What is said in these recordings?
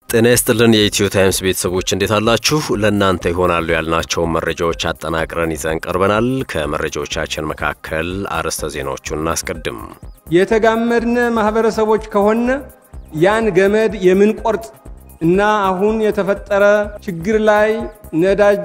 ጤና ይስጥልን የኢትዮ ታይምስ ቤተሰቦች እንዴት አላችሁ? ለእናንተ ይሆናሉ ያልናቸውን መረጃዎች አጠናቅረን ይዘን ቀርበናል። ከመረጃዎቻችን መካከል አርዕስተ ዜናዎቹን እናስቀድም። የተጋመድነ ማህበረሰቦች ከሆነ ያን ገመድ የምንቆርጥ እና አሁን የተፈጠረ ችግር ላይ ነዳጅ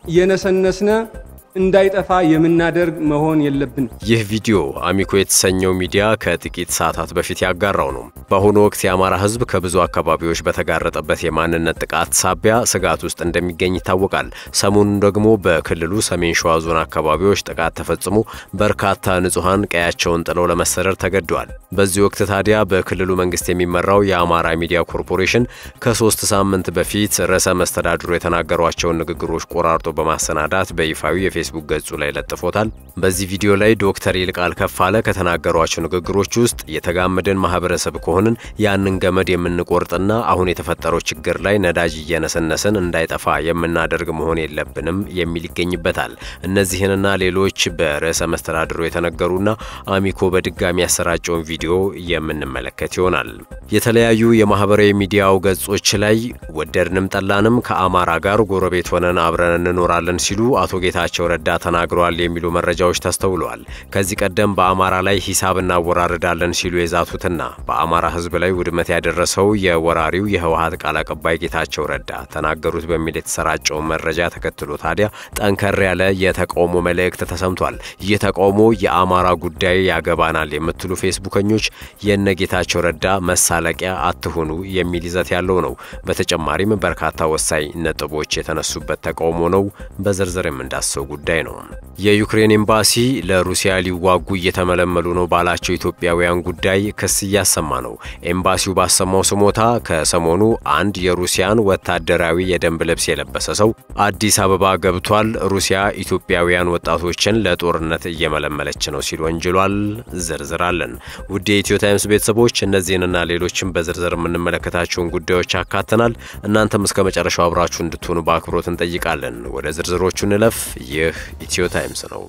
እየነሰነስነ እንዳይጠፋ የምናደርግ መሆን የለብን። ይህ ቪዲዮ አሚኮ የተሰኘው ሚዲያ ከጥቂት ሰዓታት በፊት ያጋራው ነው። በአሁኑ ወቅት የአማራ ሕዝብ ከብዙ አካባቢዎች በተጋረጠበት የማንነት ጥቃት ሳቢያ ስጋት ውስጥ እንደሚገኝ ይታወቃል። ሰሞኑን ደግሞ በክልሉ ሰሜን ሸዋ ዞን አካባቢዎች ጥቃት ተፈጽሞ በርካታ ንጹሐን ቀያቸውን ጥለው ለመሰደድ ተገደዋል። በዚህ ወቅት ታዲያ በክልሉ መንግስት የሚመራው የአማራ ሚዲያ ኮርፖሬሽን ከሶስት ሳምንት በፊት ርዕሰ መስተዳድሩ የተናገሯቸውን ንግግሮች ቆራርጦ በማሰናዳት በይፋዊ የፌስቡክ ገጹ ላይ ለጥፎታል። በዚህ ቪዲዮ ላይ ዶክተር ይልቃል ከፋለ ከተናገሯቸው ንግግሮች ውስጥ የተጋመደን ማህበረሰብ ከሆንን ያንን ገመድ የምንቆርጥና አሁን የተፈጠረው ችግር ላይ ነዳጅ እየነሰነስን እንዳይጠፋ የምናደርግ መሆን የለብንም የሚል ይገኝበታል። እነዚህንና ሌሎች በርዕሰ መስተዳድሩ የተነገሩና አሚኮ በድጋሚ ያሰራጨውን ቪዲዮ የምንመለከት ይሆናል። የተለያዩ የማህበራዊ ሚዲያው ገጾች ላይ ወደድንም ጠላንም ከአማራ ጋር ጎረቤት ሆነን አብረን እንኖራለን ሲሉ አቶ ጌታቸው ረዳ ተናግረዋል የሚሉ መረጃዎች ተስተውለዋል። ከዚህ ቀደም በአማራ ላይ ሂሳብ እናወራርዳለን ሲሉ የዛቱትና በአማራ ሕዝብ ላይ ውድመት ያደረሰው የወራሪው የህወሀት ቃል አቀባይ ጌታቸው ረዳ ተናገሩት በሚል የተሰራጨውን መረጃ ተከትሎ ታዲያ ጠንከር ያለ የተቃውሞ መልእክት ተሰምቷል። ይህ ተቃውሞ የአማራ ጉዳይ ያገባናል የምትሉ ፌስቡከኞች የነ ጌታቸው ረዳ መሳለቂያ አትሁኑ የሚል ይዘት ያለው ነው። በተጨማሪም በርካታ ወሳኝ ነጥቦች የተነሱበት ተቃውሞ ነው። በዝርዝር የምንዳሰው ጉዳይ ነው። የዩክሬን ኤምባሲ ለሩሲያ ሊዋጉ እየተመለመሉ ነው ባላቸው ኢትዮጵያውያን ጉዳይ ክስ እያሰማ ነው። ኤምባሲው ባሰማው ስሞታ ከሰሞኑ አንድ የሩሲያን ወታደራዊ የደንብ ልብስ የለበሰ ሰው አዲስ አበባ ገብቷል፣ ሩሲያ ኢትዮጵያውያን ወጣቶችን ለጦርነት እየመለመለች ነው ሲል ወንጅሏል። ዝርዝር አለን። ውድ የኢትዮ ታይምስ ቤተሰቦች እነዚህንና ሌሎችም በዝርዝር የምንመለከታቸውን ጉዳዮች አካተናል። እናንተም እስከ መጨረሻው አብራችሁ እንድትሆኑ በአክብሮት እንጠይቃለን። ወደ ዝርዝሮቹ እንለፍ። ይህ ኢትዮ ታይምስ ነው።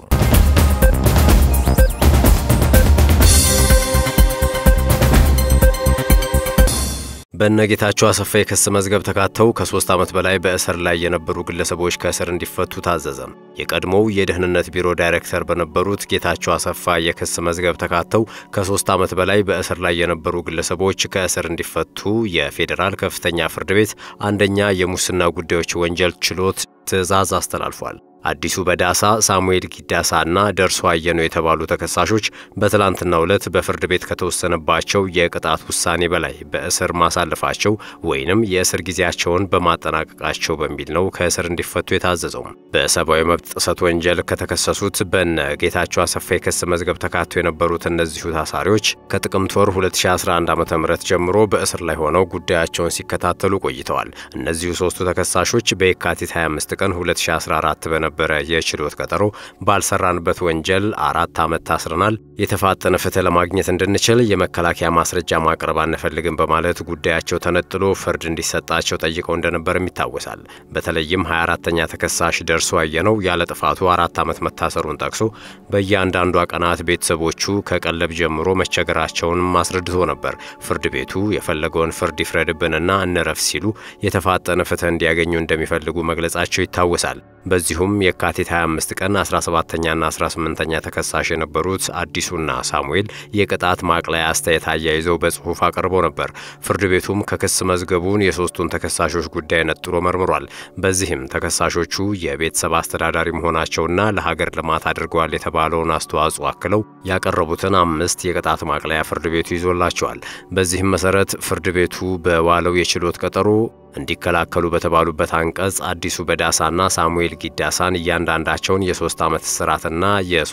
በእነጌታቸው አሰፋ የክስ መዝገብ ተካተው ከሶስት ዓመት በላይ በእስር ላይ የነበሩ ግለሰቦች ከእስር እንዲፈቱ ታዘዘ። የቀድሞው የደህንነት ቢሮ ዳይሬክተር በነበሩት ጌታቸው አሰፋ የክስ መዝገብ ተካተው ከሶስት ዓመት በላይ በእስር ላይ የነበሩ ግለሰቦች ከእስር እንዲፈቱ የፌዴራል ከፍተኛ ፍርድ ቤት አንደኛ የሙስና ጉዳዮች ወንጀል ችሎት ትዕዛዝ አስተላልፏል። አዲሱ በዳሳ፣ ሳሙኤል ጊዳሳ እና ደርሶ አየነው የተባሉ ተከሳሾች በትላንትናው ዕለት በፍርድ ቤት ከተወሰነባቸው የቅጣት ውሳኔ በላይ በእስር ማሳለፋቸው ወይንም የእስር ጊዜያቸውን በማጠናቀቃቸው በሚል ነው ከእስር እንዲፈቱ የታዘዘው። በሰብአዊ መብት ጥሰት ወንጀል ከተከሰሱት በነ ጌታቸው አሰፋ የክስ መዝገብ ተካቶ የነበሩት እነዚሁ ታሳሪዎች ከጥቅምት ወር 2011 ዓ ም ጀምሮ በእስር ላይ ሆነው ጉዳያቸውን ሲከታተሉ ቆይተዋል። እነዚሁ ሶስቱ ተከሳሾች በየካቲት 25 ቀን 2014 በነ በረ የችሎት ቀጠሮ ባልሰራንበት ወንጀል አራት ዓመት ታስረናል። የተፋጠነ ፍትህ ለማግኘት እንድንችል የመከላከያ ማስረጃ ማቅረብ አንፈልግም በማለት ጉዳያቸው ተነጥሎ ፍርድ እንዲሰጣቸው ጠይቀው እንደነበርም ይታወሳል። በተለይም 24ተኛ ተከሳሽ ደርሶ አየነው ያለ ጥፋቱ አራት ዓመት መታሰሩን ጠቅሶ በእያንዳንዷ ቀናት ቤተሰቦቹ ከቀለብ ጀምሮ መቸገራቸውንም አስረድቶ ነበር። ፍርድ ቤቱ የፈለገውን ፍርድ ይፍረድብንና እንረፍ ሲሉ የተፋጠነ ፍትህ እንዲያገኙ እንደሚፈልጉ መግለጻቸው ይታወሳል። በዚሁም የካቲት 25 ቀን 17ኛና 18ኛ ተከሳሽ የነበሩት አዲሱና ሳሙኤል የቅጣት ማቅለያ አስተያየት አያይዘው በጽሑፍ አቅርበው ነበር። ፍርድ ቤቱም ከክስ መዝገቡን የሶስቱን ተከሳሾች ጉዳይ ነጥሎ መርምሯል። በዚህም ተከሳሾቹ የቤተሰብ አስተዳዳሪ መሆናቸውና ለሀገር ልማት አድርገዋል የተባለውን አስተዋጽኦ አክለው ያቀረቡትን አምስት የቅጣት ማቅለያ ፍርድ ቤቱ ይዞላቸዋል። በዚህም መሰረት ፍርድ ቤቱ በዋለው የችሎት ቀጠሮ እንዲከላከሉ በተባሉበት አንቀጽ አዲሱ በዳሳና ሳሙኤል ጊዳሳን እያንዳንዳቸውን የሶስት ዓመት እስራትና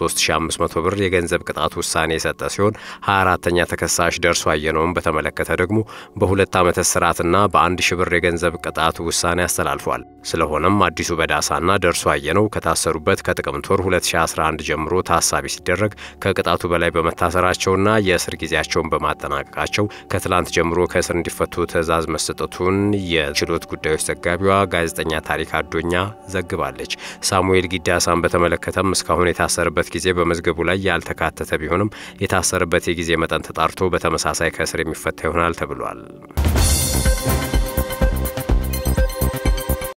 የ3500 ብር የገንዘብ ቅጣት ውሳኔ የሰጠ ሲሆን 24ተኛ ተከሳሽ ደርሶ አየነውን በተመለከተ ደግሞ በሁለት ዓመት እስራትና በአንድ ሺ ብር የገንዘብ ቅጣት ውሳኔ አስተላልፏል። ስለሆነም አዲሱ በዳሳና ደርሶ አየነው ከታሰሩበት ከጥቅምት ወር 2011 ጀምሮ ታሳቢ ሲደረግ ከቅጣቱ በላይ በመታሰራቸውና የእስር ጊዜያቸውን በማጠናቀቃቸው ከትላንት ጀምሮ ከእስር እንዲፈቱ ትዕዛዝ መሰጠቱን የችሎት ጉዳዮች ዘጋቢዋ ጋዜጠኛ ታሪክ አዶኛ ዘግባለች። ሳሙኤል ጊዳሳን በተመለከተም እስካሁን የታሰረበት ጊዜ በመዝገቡ ላይ ያልተካተተ ቢሆንም የታሰረበት የጊዜ መጠን ተጣርቶ በተመሳሳይ ከእስር የሚፈታ ይሆናል ተብሏል።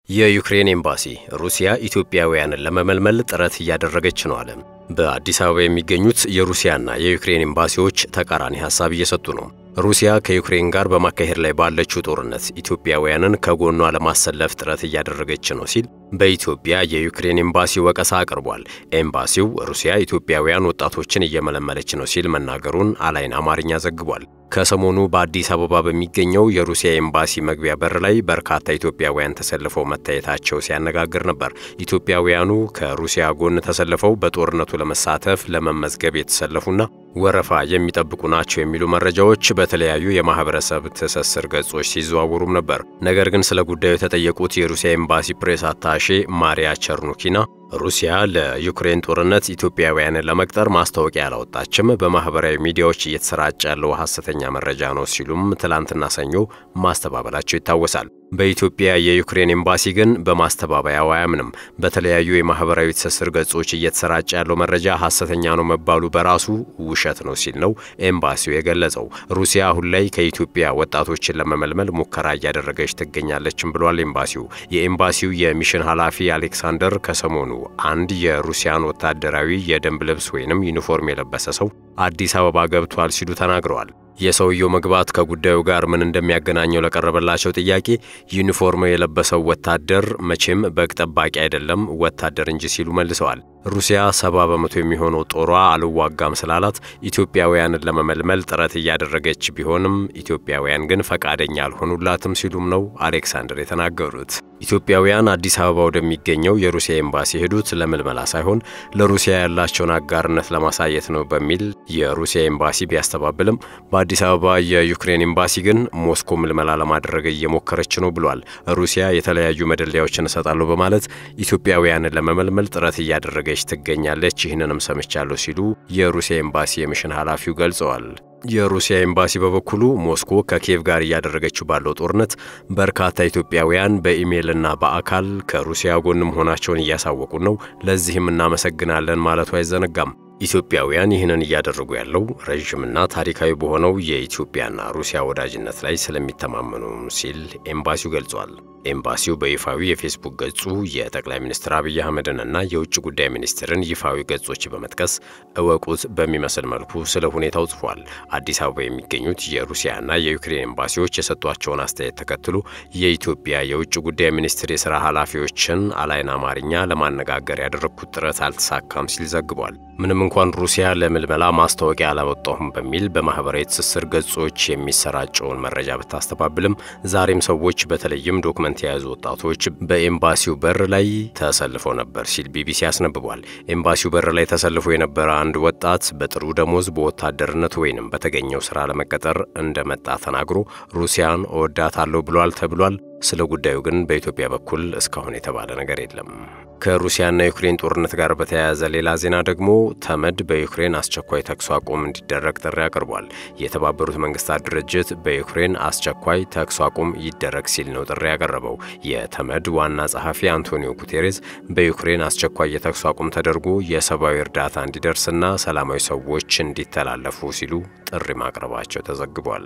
የዩክሬን ኤምባሲ ሩሲያ ኢትዮጵያውያንን ለመመልመል ጥረት እያደረገች ነው አለ። በአዲስ አበባ የሚገኙት የሩሲያና የዩክሬን ኤምባሲዎች ተቃራኒ ሀሳብ እየሰጡ ነው። ሩሲያ ከዩክሬን ጋር በማካሄድ ላይ ባለችው ጦርነት ኢትዮጵያውያንን ከጎኗ ለማሰለፍ ጥረት እያደረገች ነው ሲል በኢትዮጵያ የዩክሬን ኤምባሲ ወቀሳ አቅርቧል። ኤምባሲው ሩሲያ ኢትዮጵያውያን ወጣቶችን እየመለመለች ነው ሲል መናገሩን አላይን አማርኛ ዘግቧል። ከሰሞኑ በአዲስ አበባ በሚገኘው የሩሲያ ኤምባሲ መግቢያ በር ላይ በርካታ ኢትዮጵያውያን ተሰልፈው መታየታቸው ሲያነጋግር ነበር። ኢትዮጵያውያኑ ከሩሲያ ጎን ተሰልፈው በጦርነቱ ለመሳተፍ ለመመዝገብ የተሰለፉና ወረፋ የሚጠብቁ ናቸው የሚሉ መረጃዎች በተለያዩ የማህበረሰብ ትስስር ገጾች ሲዘዋወሩም ነበር። ነገር ግን ስለ ጉዳዩ የተጠየቁት የሩሲያ ኤምባሲ ፕሬስ አታሼ ማሪያ ቸርኑኪና ሩሲያ ለዩክሬን ጦርነት ኢትዮጵያውያንን ለመቅጠር ማስታወቂያ አላወጣችም፣ በማህበራዊ ሚዲያዎች እየተሰራጨ ያለው ሐሰተኛ መረጃ ነው ሲሉም ትላንትና ሰኞ ማስተባበላቸው ይታወሳል። በኢትዮጵያ የዩክሬን ኤምባሲ ግን በማስተባበያው አያምንም። በተለያዩ የማህበራዊ ትስስር ገጾች እየተሰራጨ ያለው መረጃ ሐሰተኛ ነው መባሉ በራሱ ውሸት ነው ሲል ነው ኤምባሲው የገለጸው። ሩሲያ አሁን ላይ ከኢትዮጵያ ወጣቶችን ለመመልመል ሙከራ እያደረገች ትገኛለችም ብሏል ኤምባሲው። የኤምባሲው የሚሽን ኃላፊ አሌክሳንደር ከሰሞኑ አንድ የሩሲያን ወታደራዊ የደንብ ልብስ ወይንም ዩኒፎርም የለበሰ ሰው አዲስ አበባ ገብቷል ሲሉ ተናግረዋል። የሰውየው መግባት ከጉዳዩ ጋር ምን እንደሚያገናኘው ለቀረበላቸው ጥያቄ ዩኒፎርም የለበሰው ወታደር መቼም በግ ጠባቂ አይደለም ወታደር እንጂ ሲሉ መልሰዋል። ሩሲያ ሰባ በመቶ የሚሆነው ጦሯ አልዋጋም ስላላት ኢትዮጵያውያንን ለመመልመል ጥረት እያደረገች ቢሆንም ኢትዮጵያውያን ግን ፈቃደኛ አልሆኑላትም ሲሉም ነው አሌክሳንደር የተናገሩት። ኢትዮጵያውያን አዲስ አበባ ወደሚገኘው የሩሲያ ኤምባሲ የሄዱት ለምልመላ ሳይሆን ለሩሲያ ያላቸውን አጋርነት ለማሳየት ነው በሚል የሩሲያ ኤምባሲ ቢያስተባብልም በአዲስ አበባ የዩክሬን ኤምባሲ ግን ሞስኮ ምልመላ ለማድረግ እየሞከረች ነው ብሏል። ሩሲያ የተለያዩ መደለያዎችን እሰጣለሁ በማለት ኢትዮጵያውያንን ለመመልመል ጥረት እያደረገች ትገኛለች፣ ይህንንም ሰምቻለሁ ሲሉ የሩሲያ ኤምባሲ የሚሽን ኃላፊው ገልጸዋል። የሩሲያ ኤምባሲ በበኩሉ ሞስኮ ከኪየቭ ጋር እያደረገችው ባለው ጦርነት በርካታ ኢትዮጵያውያን በኢሜይልና በአካል ከሩሲያ ጎን መሆናቸውን እያሳወቁ ነው፣ ለዚህም እናመሰግናለን ማለቱ አይዘነጋም። ኢትዮጵያውያን ይህንን እያደረጉ ያለው ረዥምና ታሪካዊ በሆነው የኢትዮጵያና ሩሲያ ወዳጅነት ላይ ስለሚተማመኑ ሲል ኤምባሲው ገልጿል። ኤምባሲው በይፋዊ የፌስቡክ ገጹ የጠቅላይ ሚኒስትር አብይ አህመድንና የውጭ ጉዳይ ሚኒስትርን ይፋዊ ገጾች በመጥቀስ እወቁት በሚመስል መልኩ ስለ ሁኔታው ጽፏል። አዲስ አበባ የሚገኙት የሩሲያና የዩክሬን ኤምባሲዎች የሰጧቸውን አስተያየት ተከትሎ የኢትዮጵያ የውጭ ጉዳይ ሚኒስትር የሥራ ኃላፊዎችን አላይን አማርኛ ለማነጋገር ያደረግኩት ጥረት አልተሳካም ሲል ዘግቧል። ምንም እንኳን ሩሲያ ለምልመላ ማስታወቂያ አላወጣሁም በሚል በማኅበራዊ ትስስር ገጾች የሚሰራጨውን መረጃ ብታስተባብልም ዛሬም ሰዎች በተለይም ዶክመንት የያዙ ወጣቶች በኤምባሲው በር ላይ ተሰልፈው ነበር ሲል ቢቢሲ አስነብቧል። ኤምባሲው በር ላይ ተሰልፎ የነበረ አንድ ወጣት በጥሩ ደሞዝ በወታደርነት ወይንም በተገኘው ሥራ ለመቀጠር እንደመጣ ተናግሮ ሩሲያን እወዳታለሁ ብሏል ተብሏል። ስለ ጉዳዩ ግን በኢትዮጵያ በኩል እስካሁን የተባለ ነገር የለም። ከሩሲያና ዩክሬን ጦርነት ጋር በተያያዘ ሌላ ዜና ደግሞ ተመድ በዩክሬን አስቸኳይ ተኩስ አቁም እንዲደረግ ጥሪ አቅርቧል። የተባበሩት መንግስታት ድርጅት በዩክሬን አስቸኳይ ተኩስ አቁም ይደረግ ሲል ነው ጥሪ ያቀረበው። የተመድ ዋና ጸሐፊ አንቶኒዮ ጉቴሬዝ በዩክሬን አስቸኳይ የተኩስ አቁም ተደርጎ የሰብአዊ እርዳታ እንዲደርስና ሰላማዊ ሰዎች እንዲተላለፉ ሲሉ ጥሪ ማቅረባቸው ተዘግቧል።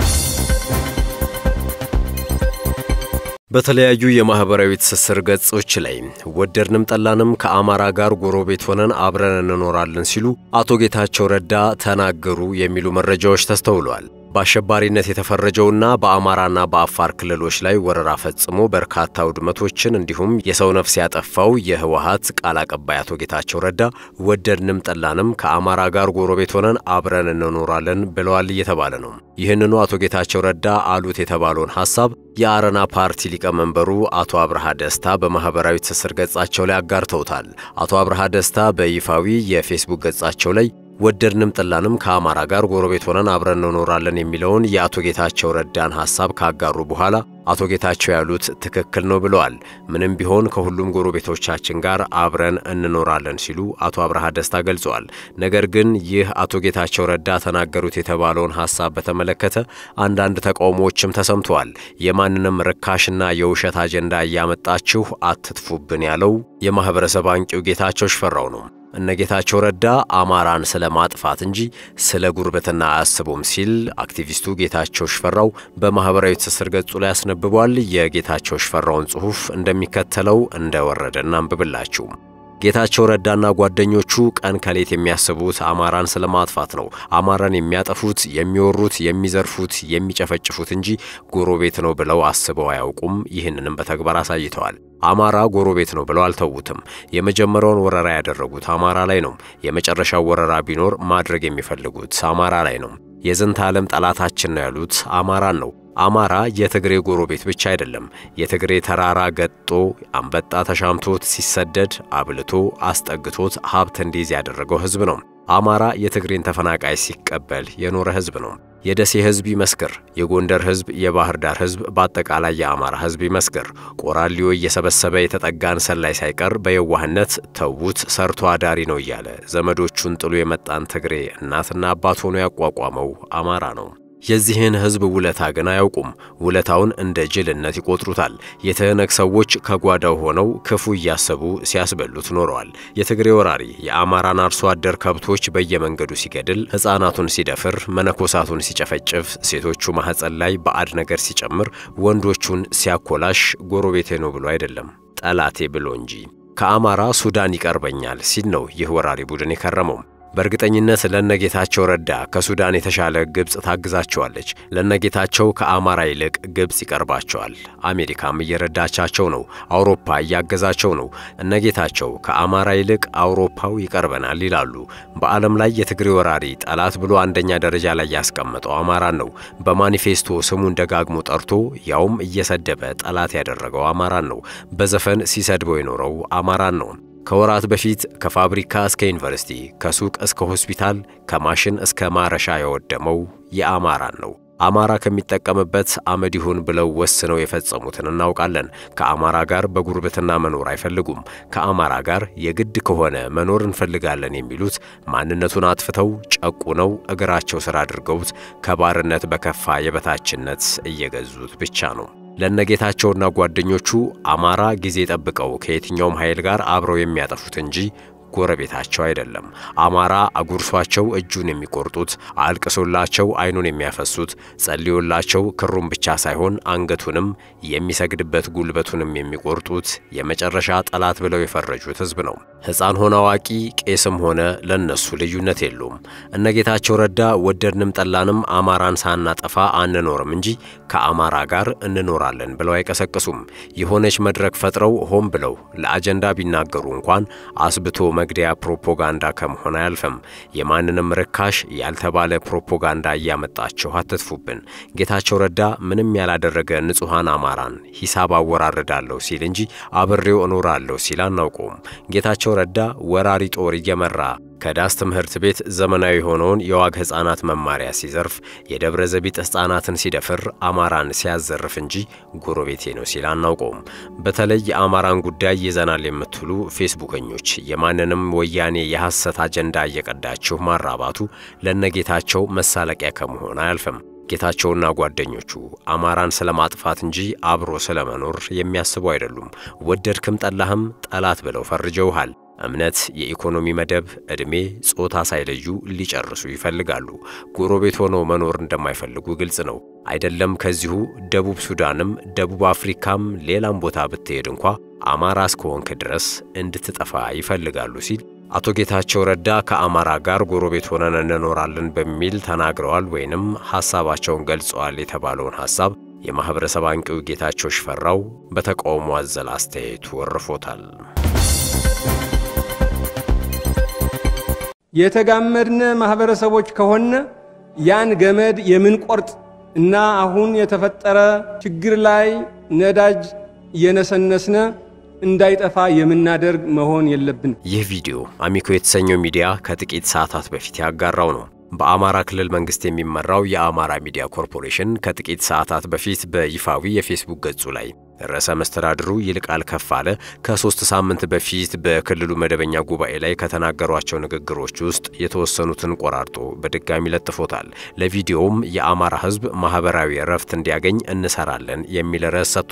በተለያዩ የማህበራዊ ትስስር ገጾች ላይ ወደድንም ጠላንም ከአማራ ጋር ጎረቤት ሆነን አብረን እንኖራለን ሲሉ አቶ ጌታቸው ረዳ ተናገሩ የሚሉ መረጃዎች ተስተውለዋል። በአሸባሪነት የተፈረጀውና በአማራና በአፋር ክልሎች ላይ ወረራ ፈጽሞ በርካታ ውድመቶችን እንዲሁም የሰው ነፍስ ያጠፋው የህወሀት ቃል አቀባይ አቶ ጌታቸው ረዳ ወደድንም ጠላንም ከአማራ ጋር ጎረቤት ሆነን አብረን እንኖራለን ብለዋል እየተባለ ነው። ይህንኑ አቶ ጌታቸው ረዳ አሉት የተባለውን ሐሳብ የአረና ፓርቲ ሊቀመንበሩ አቶ አብርሃ ደስታ በማኅበራዊ ትስስር ገጻቸው ላይ አጋርተውታል። አቶ አብርሃ ደስታ በይፋዊ የፌስቡክ ገጻቸው ላይ ወደድንም ጠላንም ከአማራ ጋር ጎረቤት ሆነን አብረን እንኖራለን የሚለውን የአቶ ጌታቸው ረዳን ሐሳብ ካጋሩ በኋላ አቶ ጌታቸው ያሉት ትክክል ነው ብለዋል። ምንም ቢሆን ከሁሉም ጎረቤቶቻችን ጋር አብረን እንኖራለን ሲሉ አቶ አብርሃ ደስታ ገልጸዋል። ነገር ግን ይህ አቶ ጌታቸው ረዳ ተናገሩት የተባለውን ሐሳብ በተመለከተ አንዳንድ ተቃውሞዎችም ተሰምተዋል። የማንንም ርካሽና የውሸት አጀንዳ እያመጣችሁ አትጥፉብን ያለው የማኅበረሰብ አንቂው ጌታቸው ሽፈራው ነው። እነ ጌታቸው ረዳ አማራን ስለ ማጥፋት እንጂ ስለ ጉርብትና አያስቡም ሲል አክቲቪስቱ ጌታቸው ሽፈራው በማኅበራዊ ትስስር ገጹ ላይ አስነብቧል። የጌታቸው ሽፈራውን ጽሑፍ እንደሚከተለው እንደወረደ እናንብብላችሁ። ጌታቸው ረዳና ጓደኞቹ ቀን ከሌት የሚያስቡት አማራን ስለ ማጥፋት ነው። አማራን የሚያጠፉት፣ የሚወሩት፣ የሚዘርፉት፣ የሚጨፈጭፉት እንጂ ጎረቤት ነው ብለው አስበው አያውቁም። ይህንንም በተግባር አሳይተዋል። አማራ ጎረቤት ነው ብለው አልተዉትም። የመጀመሪያውን ወረራ ያደረጉት አማራ ላይ ነው። የመጨረሻው ወረራ ቢኖር ማድረግ የሚፈልጉት አማራ ላይ ነው። የዝንተ ዓለም ጠላታችን ነው ያሉት አማራን ነው። አማራ የትግሬ ጎረቤት ብቻ አይደለም። የትግሬ ተራራ ገጦ አንበጣ ተሻምቶት ሲሰደድ አብልቶ አስጠግቶት ሀብት እንዲይዝ ያደረገው ሕዝብ ነው። አማራ የትግሬን ተፈናቃይ ሲቀበል የኖረ ሕዝብ ነው። የደሴ ሕዝብ ይመስክር፣ የጎንደር ሕዝብ፣ የባህር ዳር ሕዝብ፣ በአጠቃላይ የአማራ ሕዝብ ይመስክር። ቆራሊዮ እየሰበሰበ የተጠጋን ሰላይ ሳይቀር በየዋህነት ተዉት ሰርቶ አዳሪ ነው እያለ ዘመዶቹን ጥሎ የመጣን ትግሬ እናትና አባት ሆኖ ያቋቋመው አማራ ነው። የዚህን ሕዝብ ውለታ ግን አያውቁም። ውለታውን እንደ ጅልነት ይቆጥሩታል። የትህነግ ሰዎች ከጓዳው ሆነው ክፉ እያሰቡ ሲያስበሉት ኖረዋል። የትግሬ ወራሪ የአማራን አርሶ አደር ከብቶች በየመንገዱ ሲገድል፣ ሕፃናቱን ሲደፍር፣ መነኮሳቱን ሲጨፈጭፍ፣ ሴቶቹ ማኅፀን ላይ ባዕድ ነገር ሲጨምር፣ ወንዶቹን ሲያኮላሽ ጎረቤቴ ነው ብሎ አይደለም ጠላቴ ብሎ እንጂ ከአማራ ሱዳን ይቀርበኛል ሲል ነው ይህ ወራሪ ቡድን የከረመው። በእርግጠኝነት ለነጌታቸው ረዳ ከሱዳን የተሻለ ግብፅ ታግዛቸዋለች። ለነጌታቸው ከአማራ ይልቅ ግብፅ ይቀርባቸዋል። አሜሪካም እየረዳቻቸው ነው። አውሮፓ እያገዛቸው ነው። እነጌታቸው ከአማራ ይልቅ አውሮፓው ይቀርበናል ይላሉ። በዓለም ላይ የትግሬ ወራሪ ጠላት ብሎ አንደኛ ደረጃ ላይ ያስቀመጠው አማራን ነው። በማኒፌስቶ ስሙን ደጋግሞ ጠርቶ ያውም እየሰደበ ጠላት ያደረገው አማራን ነው። በዘፈን ሲሰድበው የኖረው አማራን ነው። ከወራት በፊት ከፋብሪካ እስከ ዩኒቨርሲቲ፣ ከሱቅ እስከ ሆስፒታል፣ ከማሽን እስከ ማረሻ የወደመው የአማራን ነው። አማራ ከሚጠቀምበት አመድ ይሁን ብለው ወስነው የፈጸሙትን እናውቃለን። ከአማራ ጋር በጉርብትና መኖር አይፈልጉም። ከአማራ ጋር የግድ ከሆነ መኖር እንፈልጋለን የሚሉት ማንነቱን አጥፍተው ጨቁነው እግራቸው ስር አድርገውት ከባርነት በከፋ የበታችነት እየገዙት ብቻ ነው። ለነጌታቸውና ጓደኞቹ አማራ ጊዜ ጠብቀው ከየትኛውም ኃይል ጋር አብረው የሚያጠፉት እንጂ ጎረቤታቸው አይደለም። አማራ አጉርሷቸው እጁን የሚቆርጡት፣ አልቅሶላቸው አይኑን የሚያፈሱት፣ ጸልዮላቸው ክሩን ብቻ ሳይሆን አንገቱንም የሚሰግድበት ጉልበቱንም የሚቆርጡት የመጨረሻ ጠላት ብለው የፈረጁት ሕዝብ ነው። ሕፃን ሆነ አዋቂ፣ ቄስም ሆነ ለነሱ ልዩነት የለውም። እነጌታቸው ረዳ ወደድንም ጠላንም አማራን ሳናጠፋ አንኖርም እንጂ ከአማራ ጋር እንኖራለን ብለው አይቀሰቅሱም። የሆነች መድረክ ፈጥረው ሆን ብለው ለአጀንዳ ቢናገሩ እንኳን አስብቶ መግደያ ፕሮፓጋንዳ ከመሆን አያልፍም። የማንንም ርካሽ ያልተባለ ፕሮፓጋንዳ እያመጣችሁ አትጥፉብን። ጌታቸው ረዳ ምንም ያላደረገ ንጹሐን አማራን ሂሳብ አወራርዳለሁ ሲል እንጂ አብሬው እኖራለሁ ሲል አናውቀውም። ጌታቸው ረዳ ወራሪ ጦር እየመራ ከዳስ ትምህርት ቤት ዘመናዊ የሆነውን የዋግ ሕፃናት መማሪያ ሲዘርፍ የደብረ ዘቢጥ ሕፃናትን ሲደፍር አማራን ሲያዘርፍ እንጂ ጎረቤቴ ነው ሲል አናውቀውም። በተለይ የአማራን ጉዳይ ይዘናል የምትሉ ፌስቡከኞች የማንንም ወያኔ የሐሰት አጀንዳ እየቀዳችሁ ማራባቱ ለነጌታቸው መሳለቂያ ከመሆን አያልፍም። ጌታቸውና ጓደኞቹ አማራን ስለ ማጥፋት እንጂ አብሮ ስለ መኖር የሚያስቡ አይደሉም። ወደድክም ጠላህም ጠላት ብለው ፈርጀውሃል። እምነት፣ የኢኮኖሚ መደብ፣ ዕድሜ፣ ጾታ ሳይለዩ ሊጨርሱ ይፈልጋሉ። ጎረቤት ሆነው መኖር እንደማይፈልጉ ግልጽ ነው። አይደለም ከዚሁ ደቡብ ሱዳንም ደቡብ አፍሪካም ሌላም ቦታ ብትሄድ እንኳ አማራ እስከሆንክ ድረስ እንድትጠፋ ይፈልጋሉ ሲል አቶ ጌታቸው ረዳ ከአማራ ጋር ጎረቤት ሆነን እንኖራለን በሚል ተናግረዋል ወይንም ሐሳባቸውን ገልጸዋል የተባለውን ሐሳብ የማኅበረሰብ አንቂው ጌታቸው ሽፈራው በተቃውሞ አዘል አስተያየቱ ወርፎታል። የተጋመድን ማህበረሰቦች ከሆነ ያን ገመድ የምንቆርጥ እና አሁን የተፈጠረ ችግር ላይ ነዳጅ እየነሰነስነ እንዳይጠፋ የምናደርግ መሆን የለብን። ይህ ቪዲዮ አሚኮ የተሰኘው ሚዲያ ከጥቂት ሰዓታት በፊት ያጋራው ነው። በአማራ ክልል መንግስት የሚመራው የአማራ ሚዲያ ኮርፖሬሽን ከጥቂት ሰዓታት በፊት በይፋዊ የፌስቡክ ገጹ ላይ ርዕሰ መስተዳድሩ ይልቃል ከፋለ ከሶስት ሳምንት በፊት በክልሉ መደበኛ ጉባኤ ላይ ከተናገሯቸው ንግግሮች ውስጥ የተወሰኑትን ቆራርጦ በድጋሚ ለጥፎታል። ለቪዲዮውም የአማራ ሕዝብ ማህበራዊ እረፍት እንዲያገኝ እንሰራለን የሚል ርዕስ ሰጥቶታል።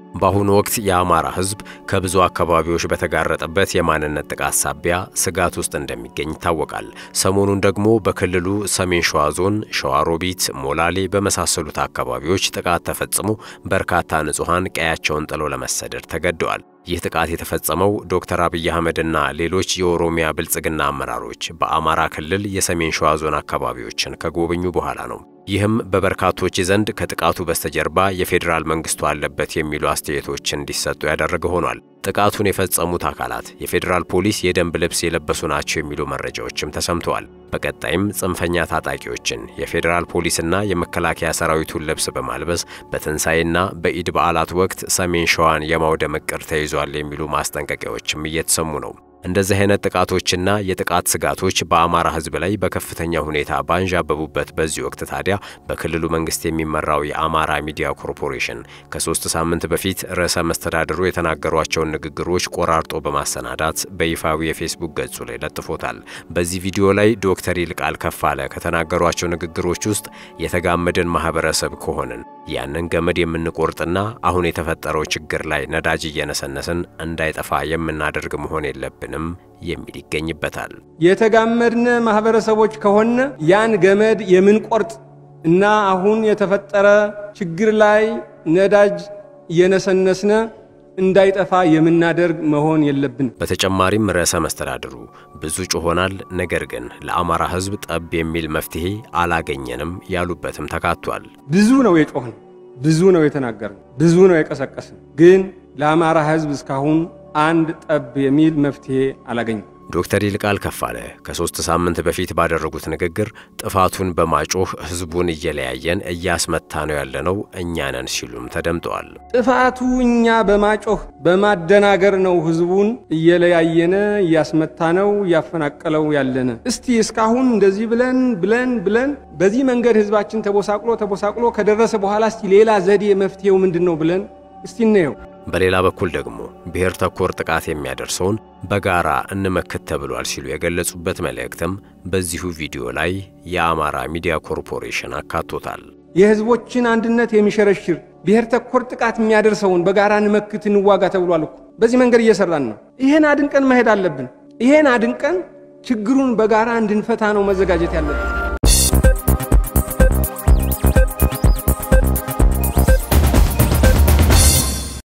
በአሁኑ ወቅት የአማራ ሕዝብ ከብዙ አካባቢዎች በተጋረጠበት የማንነት ጥቃት ሳቢያ ስጋት ውስጥ እንደሚገኝ ይታወቃል። ሰሞኑን ደግሞ በክልሉ ሰሜን ሸዋ ዞን ሸዋሮቢት፣ ሞላሌ በመሳሰሉት አካባቢዎች ጥቃት ተፈጽሞ በርካታ ንጹሐን ቀያቸውን ጥለው ለመሰደድ ተገደዋል። ይህ ጥቃት የተፈጸመው ዶክተር አብይ አህመድና ሌሎች የኦሮሚያ ብልጽግና አመራሮች በአማራ ክልል የሰሜን ሸዋ ዞን አካባቢዎችን ከጎበኙ በኋላ ነው። ይህም በበርካቶች ዘንድ ከጥቃቱ በስተጀርባ የፌዴራል መንግስቱ አለበት የሚሉ አስተያየቶች እንዲሰጡ ያደረገ ሆኗል። ጥቃቱን የፈጸሙት አካላት የፌዴራል ፖሊስ የደንብ ልብስ የለበሱ ናቸው የሚሉ መረጃዎችም ተሰምተዋል። በቀጣይም ጽንፈኛ ታጣቂዎችን የፌዴራል ፖሊስና የመከላከያ ሰራዊቱን ልብስ በማልበስ በትንሣኤና በኢድ በዓላት ወቅት ሰሜን ሸዋን የማውደም ዕቅድ ተይዟል የሚሉ ማስጠንቀቂያዎችም እየተሰሙ ነው። እንደዚህ አይነት ጥቃቶችና የጥቃት ስጋቶች በአማራ ሕዝብ ላይ በከፍተኛ ሁኔታ ባንዣበቡበት በዚህ ወቅት ታዲያ በክልሉ መንግስት የሚመራው የአማራ ሚዲያ ኮርፖሬሽን ከሶስት ሳምንት በፊት ርዕሰ መስተዳድሩ የተናገሯቸውን ንግግሮች ቆራርጦ በማሰናዳት በይፋዊ የፌስቡክ ገጹ ላይ ለጥፎታል። በዚህ ቪዲዮ ላይ ዶክተር ይልቃል ከፋለ ከተናገሯቸው ንግግሮች ውስጥ የተጋመደን ማህበረሰብ ከሆንን ያንን ገመድ የምንቆርጥና አሁን የተፈጠረው ችግር ላይ ነዳጅ እየነሰነስን እንዳይጠፋ የምናደርግ መሆን የለብንም የሚል ይገኝበታል። የተጋመድን ማህበረሰቦች ከሆነ ያን ገመድ የምንቆርጥ እና አሁን የተፈጠረ ችግር ላይ ነዳጅ እየነሰነስነ እንዳይጠፋ የምናደርግ መሆን የለብን። በተጨማሪም ርዕሰ መስተዳድሩ ብዙ ጮሆናል፣ ነገር ግን ለአማራ ሕዝብ ጠብ የሚል መፍትሄ አላገኘንም ያሉበትም ተካቷል። ብዙ ነው የጮህን፣ ብዙ ነው የተናገርን፣ ብዙ ነው የቀሰቀስን፣ ግን ለአማራ ሕዝብ እስካሁን አንድ ጠብ የሚል መፍትሄ አላገኝም። ዶክተር ይልቃል ከፋለ ከሶስት ሳምንት በፊት ባደረጉት ንግግር ጥፋቱን በማጮህ ህዝቡን እየለያየን እያስመታ ነው ያለነው እኛ ነን ሲሉም ተደምጠዋል። ጥፋቱ እኛ በማጮህ በማደናገር ነው ህዝቡን እየለያየነ እያስመታ ነው እያፈናቀለው ያለነ። እስቲ እስካሁን እንደዚህ ብለን ብለን ብለን በዚህ መንገድ ህዝባችን ተቦሳቅሎ ተቦሳቅሎ ከደረሰ በኋላ እስቲ ሌላ ዘዴ መፍትሄው ምንድን ነው ብለን እስቲ እንየው። በሌላ በኩል ደግሞ ብሔር ተኮር ጥቃት የሚያደርሰውን በጋራ እንመክት ተብሏል ሲሉ የገለጹበት መልእክትም በዚሁ ቪዲዮ ላይ የአማራ ሚዲያ ኮርፖሬሽን አካቶታል። የህዝቦችን አንድነት የሚሸረሽር ብሔር ተኮር ጥቃት የሚያደርሰውን በጋራ እንመክት እንዋጋ ተብሏል እኮ። በዚህ መንገድ እየሰራን ነው። ይሄን አድንቀን መሄድ አለብን። ይሄን አድንቀን ችግሩን በጋራ እንድንፈታ ነው መዘጋጀት ያለብን።